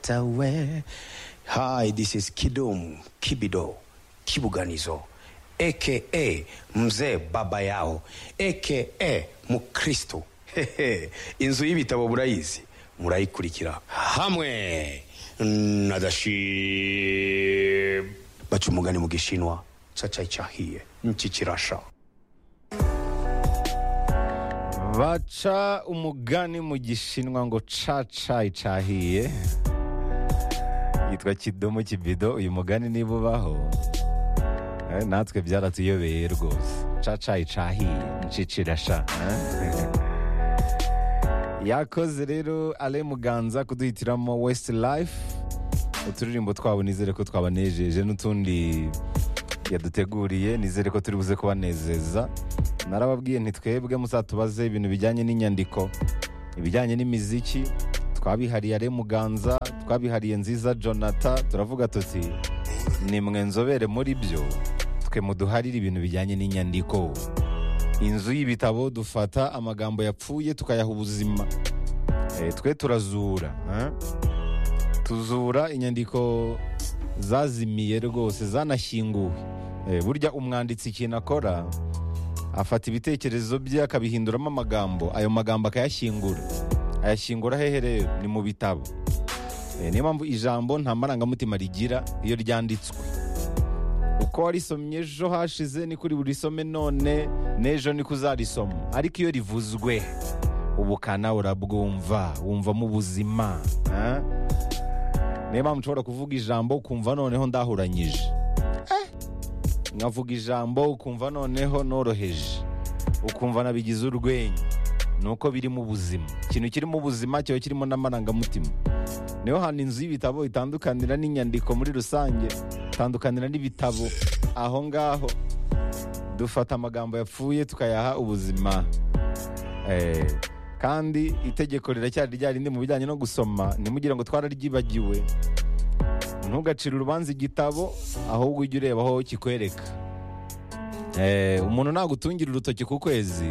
Chatawe. Hi, this is Kidum Kibido Kibuganizo aka mzee baba yao aka mukristo Hehe. inzu y'ibitabo murayizi murayikurikira hamwe na dashim baca umugani mu gishinwa cacayi cahiye niki kirasha baca umugani mu gishinwa ngo cacayi cahiye yitwa kidomo kibido uyu mugani niba ubaho eh, natwe byaratuyobeye rwose cacayi cahiye ncicirasha yakoze rero ale muganza kuduhitiramo west life uturirimbo twabo nizere ko twabanejeje n'utundi yaduteguriye nizere ko turi buze kubanezeza narababwiye ntitwebwe muzatubaze ibintu bijyanye n'inyandiko ibijyanye n'imiziki twabihariye ale muganza twabihariye nziza jonathan turavuga tuti nimwe nzobere muri byo twe muduharire ibintu bijyanye n'inyandiko inzu y'ibitabo dufata amagambo yapfuye tukayaha ubuzima Eh, twe turazura eh? tuzura inyandiko zazimiye rwose zanashyinguwe Eh, burya umwanditsi ikintu akora afata ibitekerezo bye akabihinduramo amagambo ayo magambo akayashyingura ayashyingura hehe rero ni mu bitabo Eh, niyo mpamvu ijambo nta marangamutima rigira iyo ryanditswe uko warisomye ejo hashize ni kuri buri some none n'ejo ni kuzarisoma ariko iyo rivuzwe ubukana urabwumva wumvamo ubuzima eh? niyo mpamvu ushobora kuvuga ijambo ukumva noneho ndahuranyije Eh, nkavuga ijambo ukumva noneho noroheje ukumva nabigize urwenya ni uko birimo ubuzima ikintu kirimo ubuzima kiba kirimo n'amarangamutima niyo hantu inzu y'ibitabo itandukanira n'inyandiko muri rusange itandukanira n'ibitabo aho ngaho dufata amagambo yapfuye tukayaha ubuzima Eh, kandi itegeko riracyari rya rindi mu bijyanye no gusoma ntimugire ngo twararyibagiwe ntugacire urubanza igitabo ahubwo ujye ureba aho kikwereka Eh, umuntu nagutungira urutoki ku kwezi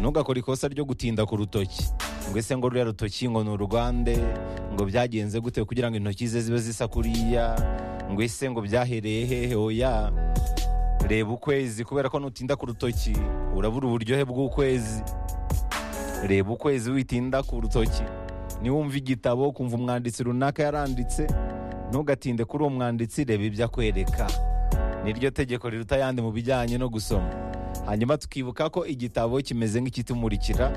ntugakore ikosa ryo gutinda ku rutoki ngo ese ngo ruriya rutoki ngo ni urwande ngo byagenze gute kugira ngo intoki ze zibe zisa kuriya ngo ese ngo byahereye hehe oya reba ukwezi kubera ko nutinda ku rutoki urabura uburyohe bw'ukwezi reba ukwezi witinda ku rutoki niwumva igitabo kumva umwanditsi runaka yaranditse ntugatinde kuri uwo mwanditsi reba ibyo akwereka niryo tegeko riruta ayandi mu bijyanye no gusoma hanyuma tukibuka ko igitabo kimeze nk'ikitumurikira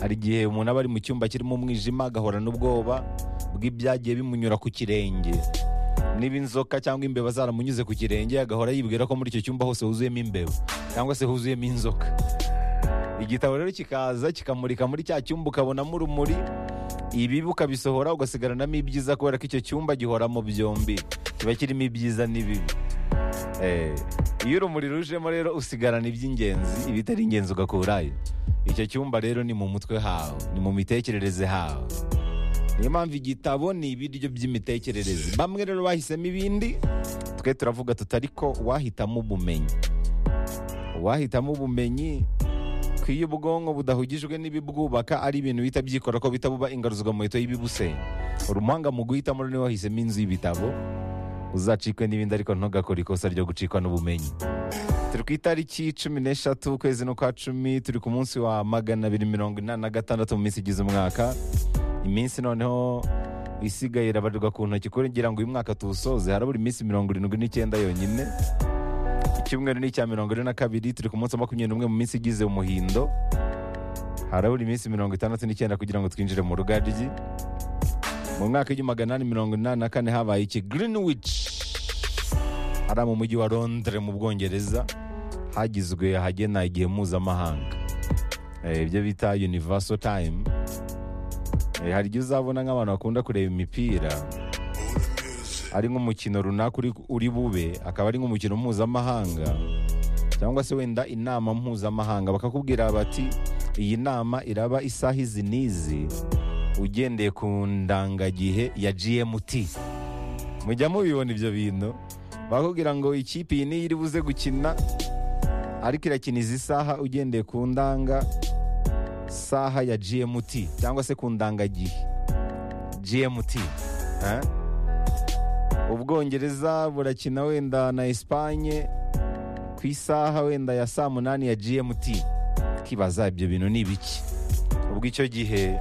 hari igihe umuntu aba ari mu cyumba kirimo umwijima agahorana ubwoba bw'ibyagiye bimunyura ku kirenge niba inzoka cyangwa imbeba zaramunyuze ku kirenge agahora yibwira ko muri icyo cyumba hose huzuyemo imbeba cyangwa se huzuyemo inzoka igitabo rero kikaza kikamurika muri cya cyumba ukabonamo urumuri ibibi ukabisohora ugasigaranamo ibyiza kubera ko icyo cyumba gihoramo byombi kiba kirimo ibyiza n'ibibi Eh, iyo urumuri rujemo rero usigarana iby'ingenzi ibitari ingenzi ugakurayo icyo cyumba rero ni mu mutwe hawe ni mu mitekerereze hawe niyo mpamvu igitabo ni ibiryo by'imitekerereze bamwe rero bahisemo ibindi twe turavuga tutari ko wahitamo ubumenyi wahitamo ubumenyi ko iyo ubwonko budahugijwe n'ibibwubaka ari ibintu bihita byikora ko bihita buba ingaruzwa muheto y'ibibusenya uri umuhanga mu guhitamo rero niwe wahisemo inzu y'ibitabo uzacikwe n'ibindi ariko ntugakore ikosa ryo gucikwa n'ubumenyi turi ku itariki cumi n'eshatu ukwezi n'ukwa cumi turi ku munsi wa magana abiri mirongo inani na gatandatu mu minsi igize umwaka iminsi noneho isigaye irabarirwa ku ntoki kugira ngo uyu mwaka tuwusoze harabura iminsi mirongo irindwi n'icyenda yonyine icyumweru ni icya mirongo ine na kabiri turi ku munsi wa makumyabiri n'umwe mu minsi igize umuhindo harabura iminsi mirongo itandatu n'icyenda kugira ngo twinjire mu rugaryi mu mwaka w'igihumbi magana inani mirongo inani na kane habaye iki greenwich ari mu mujyi wa londres mu bwongereza hagizwe ahagena igihe mpuzamahanga Eh, ibyo bita universal time Eh, hari igihe uzabona nk'abantu bakunda kureba imipira ari nk'umukino runaka uri- uri bube akaba ari nk'umukino mpuzamahanga cyangwa se wenda inama mpuzamahanga bakakubwira bati iyi nama iraba isaha izi n'izi ugendeye ku ndangagihe ya gmt mujya mubibona ibyo bintu bakubwira ngo ikipe iyi niyo iri buze gukina ariko irakina izi saha ugendeye ku ndanga saha ya gmt cyangwa se ku ndangagihe gmt eh? ubwongereza burakina wenda na esipanye ku isaha wenda ya saa munani ya gmt tukibaza ibyo bintu ni ibiki ubwo icyo gihe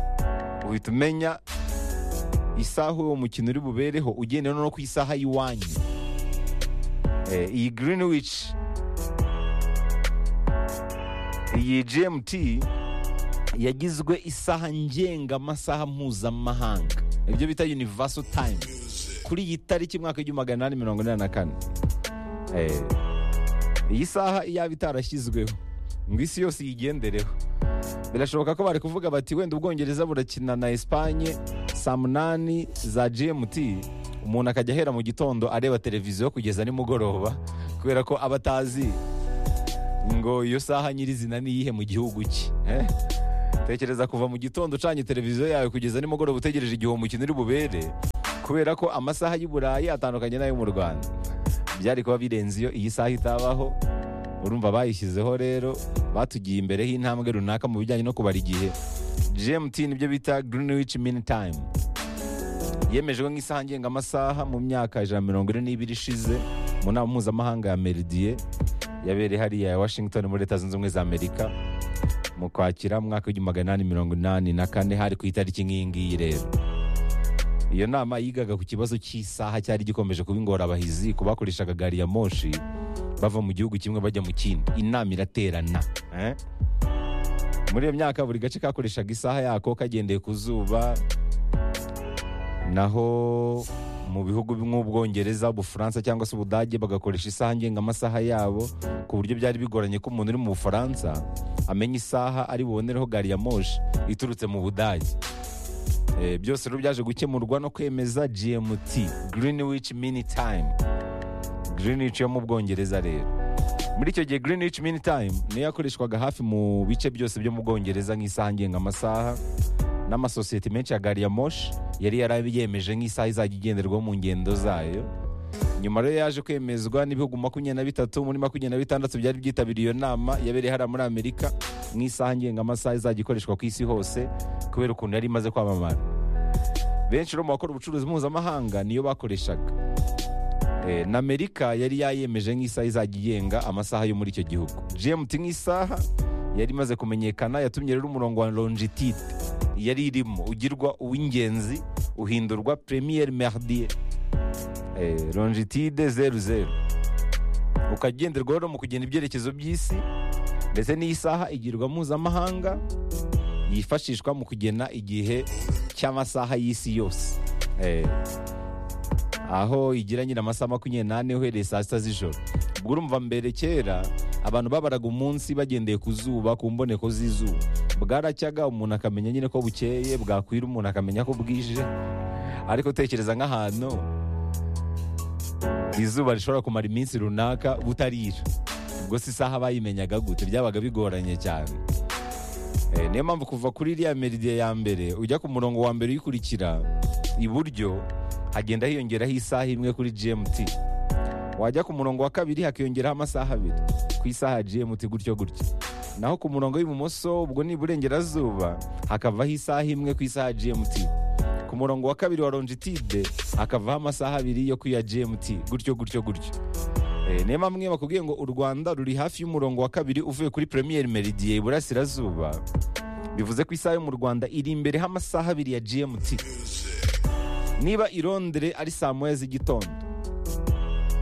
uhita umenya isaha uwo mukino uri bubereho ugendera no ku isaha y'iwanyu Eh, iyi greenwich iyi gmt yagizwe isaha ngenga amasaha mpuzamahanga ibyo bita universal time kuri iyi tariki mwaka w'igihumbi magana inani mirongo inani na kane Eh, iyi saha iyaba itarashyizweho ngo isi yose iyigendereho birashoboka ko bari kuvuga bati wenda ubwongereza burakina na esipanye saa munani za gmt umuntu akajya ahera mu gitondo areba televiziyo kugeza nimugoroba kubera ko aba atazi ngo iyo saha nyirizina ni iyihe mu gihugu cye eh? tekereza kuva mu gitondo ucanye televiziyo yawe kugeza nimugoroba utegereje igihe uwo mukino uri bubere kubera ko amasaha y'i burayi atandukanye n'ayo mu rwanda byari kuba birenze iyo iyi saha itabaho urumva bayishyizeho rero batugiye imbereho intambwe runaka mu bijyanye no kubara igihe gmt nibyo bita greenwich mean time yemejwe nk'isaha ngengamasaha mu myaka ijana na mirongo ine n'ibiri ishize mu nama mpuzamahanga ya meridiye yabereye hariya ya washington muri leta zunze ubumwe za amerika mu kwakira mu mwaka w'igihumbi magana inani mirongo inani na kane hari ku itariki nk'iyi ngiyi rero iyo nama yigaga ku kibazo cy'isaha cyari gikomeje kuba ingorabahizi ku bakoreshaga gari ya moshi bava mu gihugu kimwe bajya mu kindi inama iraterana eh? muri iyo myaka buri gace kakoreshaga isaha yako kagendeye ku zuba naho mu bihugu nk'ubwongereza ubufaransa cyangwa se ubudage bagakoresha isaha ngengamasaha yabo ku buryo byari bigoranye ko umuntu uri mu bufaransa amenya isaha ari bubonereho gari ya moshi iturutse mu budage Eh, byose rero byaje gukemurwa no kwemeza gmt greenwich mini time greenwich yo mu bwongereza rero muri icyo gihe greenwich mini time niyo yakoreshwaga hafi mu bice byose byo mu bwongereza nk'isaha ngengamasaha n'amasosiyete menshi ya gari ya moshi yari yarayemeje nk'isaha izajya igenderwaho mu ngendo zayo nyuma rero yaje kwemezwa n'ibihugu makumyabiri na bitatu muri makumyabiri na bitandatu byari byitabiriye iyo nama yabereye hariya muri amerika nk'isaha ngengamasaha izajya ikoreshwa ku isi hose kubera ukuntu yari imaze kwamamara benshi rero mu bakora ubucuruzi mpuzamahanga niyo bakoreshaga Eh, na amerika yari yayemeje nk'isaha izajya igenga amasaha yo muri icyo gihugu gmt nk'isaha yari imaze kumenyekana yatumye rero umurongo wa longitide yari irimo ugirwa uw'ingenzi uhindurwa premier merdier eh, longitude zeru zeru ukagenderwaho no mu kugena ibyerekezo by'isi ndetse n'iyi saha igirwa mpuzamahanga yifashishwa mu kugena igihe cy'amasaha y'isi yose Eh, aho igira nyine amasaha makumyabiri n'ane uhereye saa sita z'ijoro ubwo urumva mbere kera abantu babaraga umunsi bagendeye ku zuba ku mboneko z'izuba bwaracyaga umuntu akamenya nyine ko bukeye bwakwira umuntu akamenya ko bwije ariko tekereza nk'ahantu izuba rishobora kumara iminsi runaka butarira ubwo si isaha bayimenyaga gute byabaga bigoranye cyane Eh, niyo mpamvu kuva kuri iriya meridiya ya mbere ujya ku murongo wa mbere uyikurikira iburyo hagenda hiyongeraho isaha imwe kuri gmt wajya ku murongo wa kabiri hakiyongeraho amasaha abiri ku isaha ya gmt gutyo gutyo naho ku murongo w'ibumoso ubwo ni iburengerazuba hakavaho isaha imwe ku isaha ya gmt ku murongo wa kabiri wa longitude hakavaho amasaha abiri yo ku iya gmt gutyo gutyo gutyo Eh, niyo mpamvu iyo bakubwiye ngo u rwanda ruri hafi y'umurongo wa kabiri uvuye kuri premier meridiye iburasirazuba bivuze ko isaha yo mu rwanda iri imbere h'amasaha abiri ya gmt niba i londres ari saa moya z'igitondo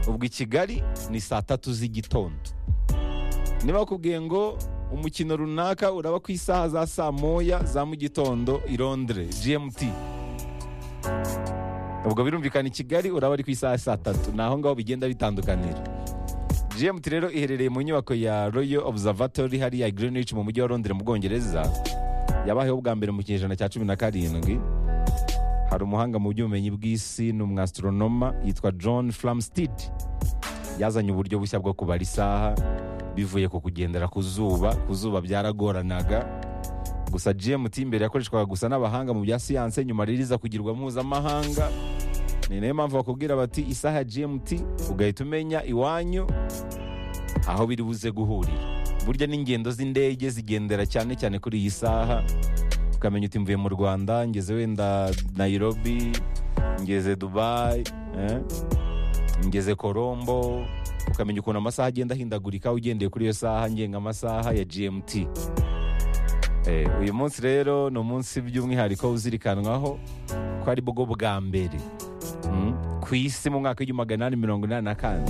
ubwo i kigali ni saa tatu z'igitondo niba bakubwiye ngo umukino runaka uraba ku isaha za saa moya za mu gitondo i londres gmt ubwo birumvikana i kigali uraba ari ku isaha ya saa tatu ni aho ngaho bigenda bitandukanira gmt rero iherereye mu nyubako ya royal observatory hariya i greenwich mu mujyi wa londres mu bwongereza yabayeho bwa mbere mu kinyejana cya cumi na karindwi hari umuhanga mu by'ubumenyi bw'isi ni umwasitronoma yitwa john flamsteed yazanye uburyo bushya bwo kubara isaha bivuye ku kugendera ku zuba ku zuba byaragoranaga gusa gmt mbere yakoreshwaga gusa n'abahanga mu bya siyanse nyuma rero iza kugirwa mpuzamahanga ni nayo mpamvu bakubwira bati isaha ya gmt ugahita umenya iwanyu aho biri buze guhurira burya n'ingendo z'indege zigendera cyane cyane kuri iyi saha ukamenya uti mvuye mu rwanda ngeze wenda nayirobi ngeze dubayi eh? ngeze korombo ukamenya ukuntu amasaha agenda ahindagurika ugendeye kuri iyo saha ngenga amasaha ya gmt Eh, uyu munsi rero ni umunsi by'umwihariko uzirikanwaho ko ari bwo bwa mbere mm, ku isi mu mwaka w'igihumbi magana inani mirongo inani na kane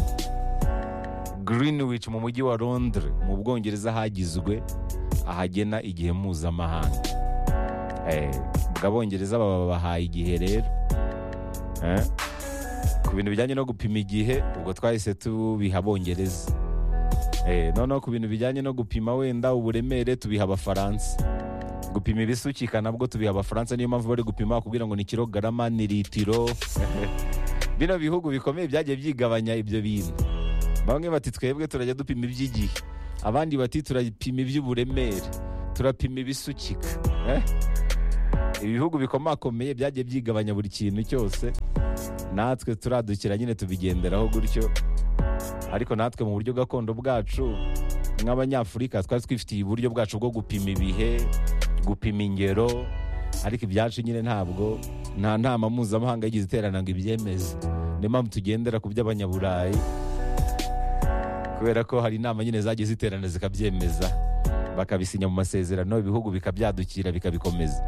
greenwich mu mujyi wa londres mu bwongereza hagizwe ahagena igihe mpuzamahanga Eh, ubwo abongereza baba babahaye igihe rero Eh, ku bintu bijyanye no gupima igihe ubwo twahise tubiha abongereza Eh, noneho ku bintu bijyanye no gupima wenda uburemere tubiha abafaransa gupima ibisukika nabwo tubiha abafaransa niyo mpamvu bari gupima bakubwira ngo ni kilogarama ni litiro bino bihugu bikomeye byagiye byigabanya ibyo bintu bamwe bati twebwe turajya dupima iby'igihe abandi bati turapima iby'uburemere turapima ibisukika Eh? ibihugu bikomakomeye byagiye byigabanya buri kintu cyose natwe turadukira nyine tubigenderaho gutyo ariko natwe mu buryo gakondo bwacu nk'abanyafurika twari twifitiye uburyo bwacu bwo gupima ibihe gupima ingero ariko ibyacu nyine ntabwo nta nama mpuzamahanga yigeze iterana ngo ibyemeze niyo mpamvu tugendera ku by'abanyaburayi kubera ko hari inama nyine zagiye ziterana zikabyemeza bakabisinya mu masezerano ibihugu bikabyadukira bikabikomeza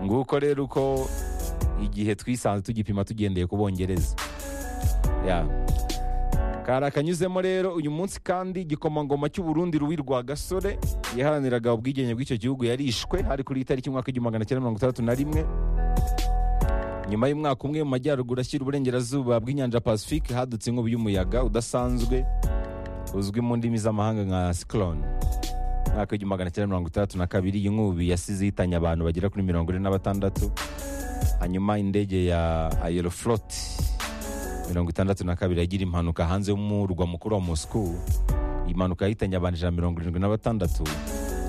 nguko rero uko igihe twisanze tugipima tugendeye ku bongereza ya kari akanyuzemo rero uyu munsi kandi igikomangoma cy'uburundi ruwi rwa gasore yaharaniraga ubwigenge bw'icyo gihugu yarishwe hari kuri itariki y'umwaka w'igihumbi magana cyenda mirongo itandatu na rimwe nyuma y'umwaka umwe mu majyaruguru ashyira uburengerazuba bw'inyanja pacifique hadutse inkubi y'umuyaga udasanzwe uzwi mu ndimi z'amahanga nka cyclone mwaka w'igihumbi magana cyenda mirongo itandatu na kabiri iyi nkubi yasize ihitanye abantu bagera kuri mirongo ine na batandatu hanyuma indege ya aeroflot mirongo itandatu na kabiri yagira impanuka hanze y'umurwa mukuru wa moscou iyi mpanuka yahitanye abantu ijana na mirongo irindwi na batandatu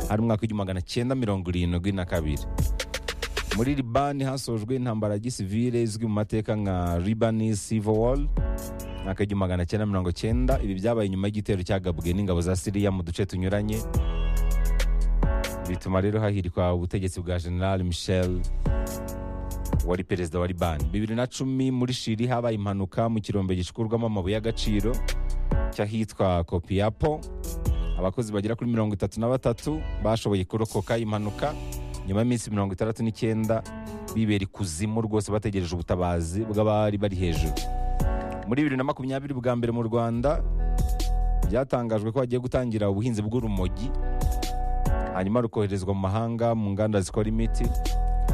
hari umwaka w'igihumbi magana cyenda mirongo irindwi na kabiri muri libani hasojwe intambara ya gisivile izwi mu mateka nka libani civil war mwaka w'igihumbi magana cyenda mirongo cyenda ibi byabaye nyuma y'igitero cyagabwe n'ingabo za siriya mu duce tunyuranye bituma rero hahirikwa ubutegetsi bwa general michel wari perezida wa libani bibiri na cumi muri shiri habaye impanuka mu kirombe gicukurwamo amabuye y'agaciro cy'ahitwa kopiyapo abakozi bagera kuri mirongo itatu na batatu bashoboye kurokoka impanuka nyuma y'iminsi mirongo itandatu n'icyenda bibera ikuzimu rwose bategereje ubutabazi bw'abari bari hejuru muri bibiri na makumyabiri bwa mbere mu rwanda byatangajwe ko hagiye gutangira ubuhinzi bw'urumogi hanyuma rukoherezwa mu mahanga mu nganda zikora imiti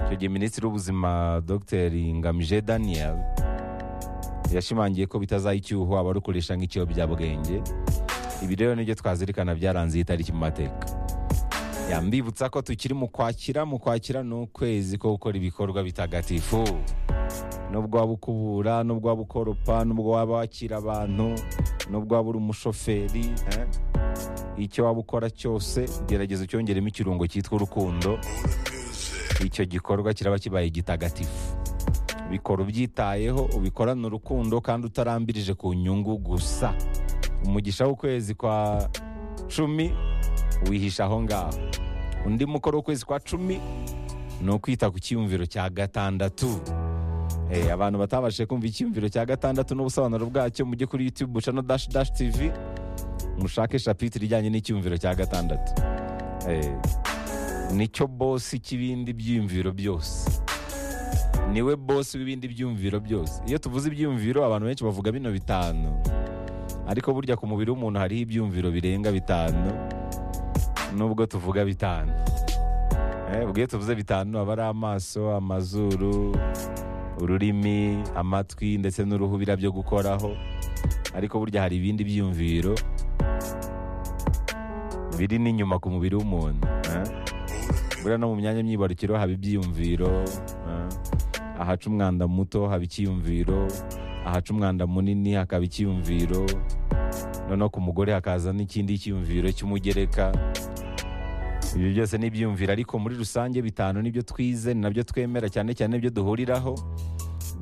icyo gihe minisitiri w'ubuzima dr ngamije daniel yashimangiye ko bitazaha icyuho abarukoresha nk'ikiyobyabwenge ibi rero nibyo twazirikana byaranze iyi tariki mu mateka yambibutsa ko tukiri mu kwakira mu kwakira ni ukwezi ko gukora ibikorwa bitagatifu nubwo waba ukubura nubwo waba ukoropa nubwo waba wakira abantu nubwo waba uri umushoferi eh? icyo waba ukora cyose gerageza ucyongeremo ikirungo cyitwa urukundo icyo gikorwa kiraba kibaye gitagatifu bikora ubyitayeho ubikorana urukundo kandi utarambirije ku nyungu gusa umugisha w'ukwezi kwa cumi wihisha aho ngaho undi mukoro w'ukwezi kwa cumi ni ukwita ku cyiyumviro cya gatandatu Eh, abantu batabashije kumva icyiyumviro cya gatandatu n'ubusobanuro bwacyo mujye kuri youtube channel dash dash tv mushake shapitire ijyanye n'icyiyumviro cya gatandatu Eh, nicyo bosi cy'ibindi byiyumviro byose niwe bosi w'ibindi byiyumviro byose iyo tuvuze ibyiyumviro abantu benshi bavuga bino bitanu ariko burya ku mubiri w'umuntu hariho ibyiyumviro birenga bitanu nubwo tuvuga bitanu Eh, ubwo iyo tuvuze bitanu aba ari amaso amazuru ururimi amatwi ndetse n'uruhu birabyo gukoraho ariko burya hari ibindi byiyumviro biri n'inyuma ku mubiri w'umuntu eh? buriya no mu myanya myibarukiro haba ibyiyumviro eh? ahaca umwanda muto haba icyiyumviro ahaca umwanda munini hakaba icyiyumviro noneho ku mugore hakaza n'ikindi cyiyumviro cy'umugereka ibi byose ni ibyiyumviro ariko muri rusange bitanu nibyo twize ni nabyo twemera cyane cyane nibyo duhuriraho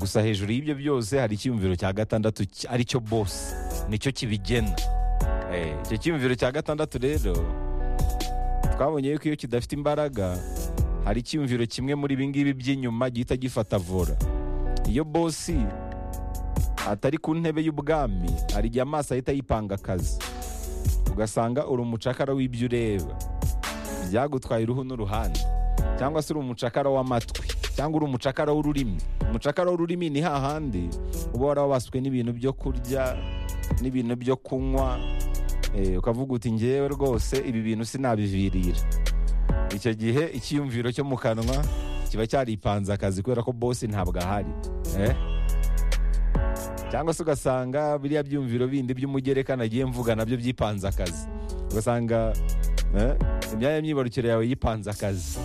gusa hejuru y'ibyo byose hari icyiyumviro cya gatandatu ki- aricyo bosi nicyo kibigena Eh, icyo cyiyumviro cya gatandatu rero twabonye yuko iyo kidafite imbaraga hari icyiyumviro kimwe muri ibi ngibi by'inyuma gihita gifata vora iyo bosi atari ku ntebe y'ubwami hari igihe amaso ahita yipanga akazi ugasanga uri umucakara w'ibyo ureba byagutwaye uruhu n'uruhande cyangwa se uri umucakara w'amatwi cyangwa uri umucakara w'ururimi umucakara w'ururimi ni hahandi uba warawabaswe n'ibintu byo kurya n'ibintu byo kunywa eh, ukavuga uti ngewe rwose ibi bintu sinabivirira icyo gihe icyiyumviro cyo mu kanwa kiba cyaripanze akazi kubera ko bosi ntabwo ahari eh? cyangwa se ugasanga biriya byumviro bindi by'umugereka nagiye mvuga nabyo byipanze akazi ugasanga eh, imyanya myibarukiro yawe yipanze akazi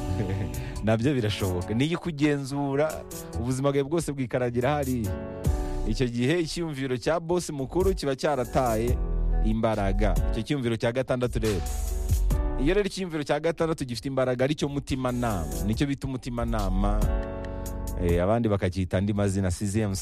nabyo birashoboka niyo ikugenzura ubuzima bwawe bwose bwikaragira hariya icyo gihe icyiyumviro cya bosi mukuru kiba cyarataye imbaraga icyo cyiyumviro cya gatandatu rero iyo rero icyiyumviro cya gatandatu gifite imbaraga aricyo mutimanama nicyo bita umutimanama eh, abandi bakacyita andi mazina siziyemu